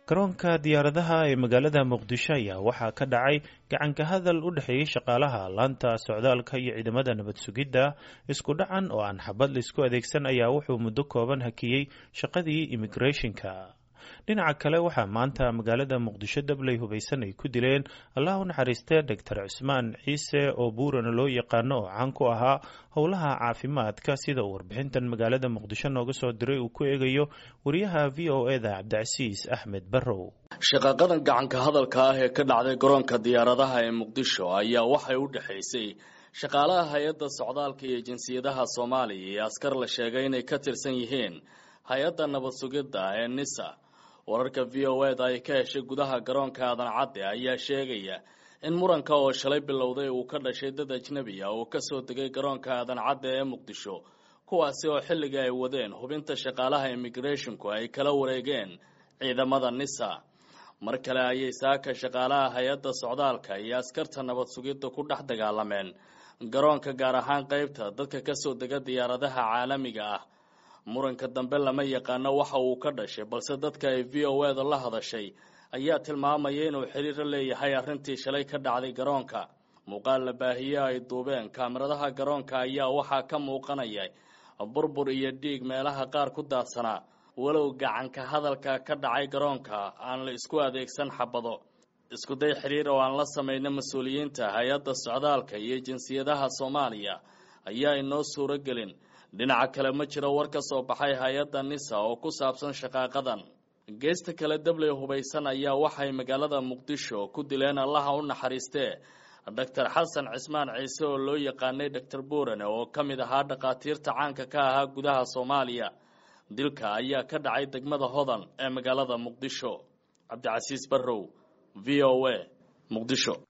garoonka diyaaradaha ee magaalada muqdisho ayaa waxaa ka dhacay gacanka hadal u dhexeeyey shaqaalaha laanta socdaalka iyo ciidamada nabad sugidda isku dhacan oo aan xabad laisku adeegsan ayaa wuxuu muddo kooban hakiyey shaqadii immigrathonka dhinaca kale waxaa maanta magaalada muqdisho dabley hubaysan ay ku dileen allah u naxariistee doctor cusmaan ciise oo buurana loo yaqaano oo caan ku ahaa howlaha caafimaadka sida uu warbixintan magaalada muqdisho nooga soo diray uu ku eegayo wariyaha v o e da cabdicasiis axmed barrow shaqaqadan gacanka hadalka ah ee ka dhacday garoonka diyaaradaha ee muqdisho ayaa waxay u dhexaysay shaqaalaha hay-adda socdaalka iyo jinsiyadaha soomaaliya iyo askar la sheegay inay ka tirsan yihiin hay-adda nabad sugidda ee nisa wararka v o eda ay ka heshay gudaha garoonka aadan cadde ayaa sheegaya in muranka oo shalay bilowday uu ka dhashay dad ajnebi ah oo kasoo degay garoonka aadan cadde ee muqdisho kuwaasi oo xilliga ay wadeen hubinta shaqaalaha immigrathonku ay kala wareegeen ciidamada nisa mar kale ayay saaka shaqaalaha hay-adda socdaalka iyo askarta nabad sugidda ku dhex dagaalameen garoonka gaar ahaan qeybta dadka kasoo dega diyaaradaha caalamiga ah muranka dambe lama yaqaano waxa uu ka dhashay balse dadka ay v o eda la hadashay ayaa tilmaamaya inuu xiriir la leeyahay arrintii shalay ka dhacday garoonka muuqaal la baahiye ay duubeen kaamiradaha garoonka ayaa waxaa ka muuqanaya burbur iyo dhiig meelaha qaar ku daadsanaa walow gacanka hadalka ka dhacay garoonka aan la isku adeegsan xabado iskuday xiriir oo aan la samayna mas-uuliyiinta hay-adda socdaalka iyo jinsiyadaha soomaaliya ayaa inoo suuro gelin dhinaca kale ma jiro war ka soo baxay hay-adda nisa oo ku saabsan shaqaaqadan geesta kale dabley hubaysan ayaa waxay magaalada muqdisho ku dileen allaha u naxariistee doctor xasan cismaan ciise oo loo yaqaanay doctor buurane oo ka mid ahaa dhakhaatiirta caanka ka ahaa gudaha soomaaliya dilka ayaa ka dhacay degmada hodan ee magaalada muqdisho cabdicasiis barrow v o a muqdisho